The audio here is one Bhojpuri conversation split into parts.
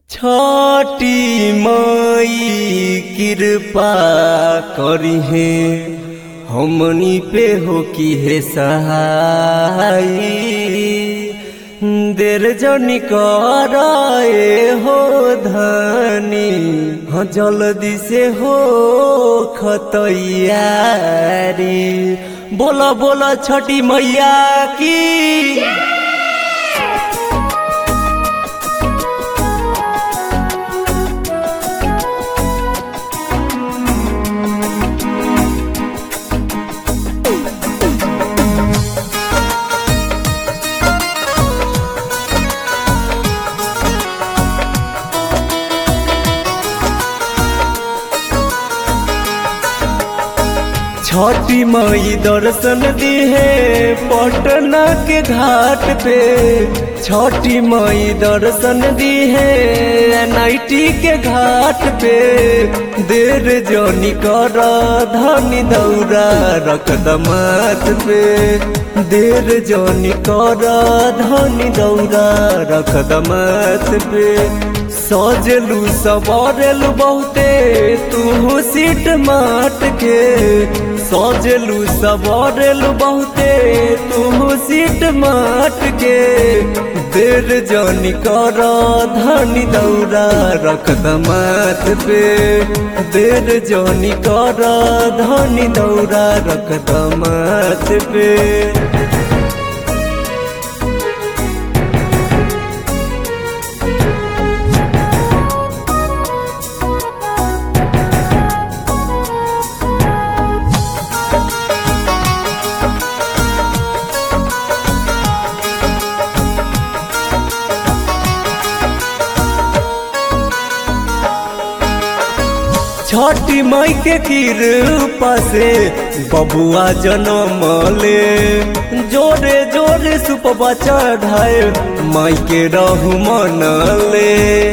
छठी मई कृपा करिहे हमनी पे हो की हे सहाय देर जनी कराए हो धनी हाँ जल्दी से हो खतैयारी बोला बोला छठी मैया की छठी मई दर्शन दिहे पटना के घाट पे छठी मई दर्शन दिहे एनआईटी के घाट पे देर जनी कर धनी दौरा रख दमात पे देर जनी कर धनी दौरा रख दमात पे सजलू सवारलू बहुते तू सीट माट के सजलू सवारलू बहुते तू सीट माट के देर जनी कर धनी दौरा रख दमात पे देर जनी कर धनी दौरा रख दमात पे छठी मई के कृपा से बबुआ जन्म ले जोरे जोरे सुपवा चढ़ाए माई के रहु मन ले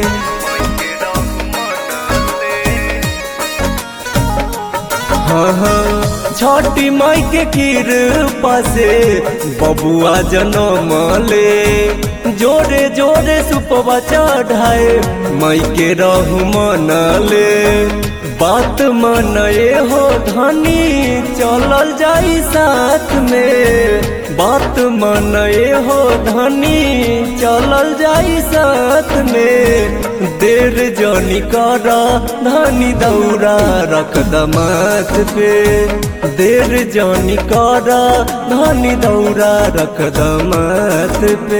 हाँ हाँ छठी माई के कृपा से बबुआ जन्म ले जोरे जोरे सुपवा चढ़ाए माई के रहु मन ले बात मनए हो धनी चलल जाई साथ में बात मनए हो धनी चलल जाई साथ में देर जनी कर धनी दौरा रख दमात पे देर जनी कर धनी दौरा रख दमात पे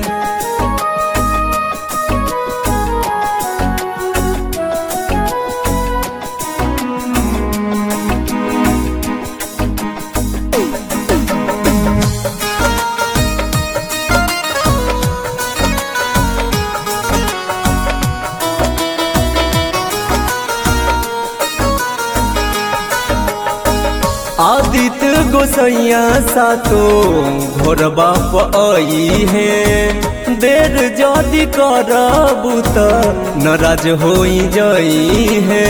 आदित्य गोसैया सातो घोर बाप आई है देर जदि करबू त नाराज होई जाई है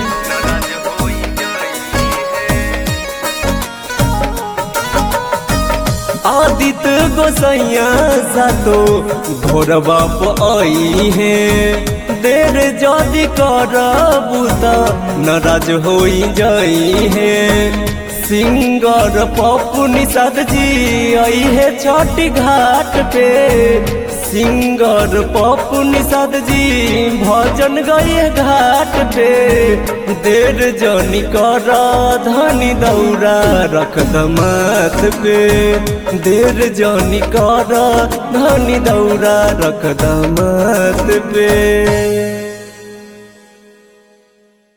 आदित्य गोसैया सातो घोर बाप आई है देर जदि करबू त नाराज होई जाई है सिंगर पप्पू निषाद जी आई है छठी घाट पे सिंगर पप्पू निषाद जी भजन गए घाट पे देर जनी कर धनी दौरा रख दमात पे देर जनी कर धनी दौरा रख दमात पे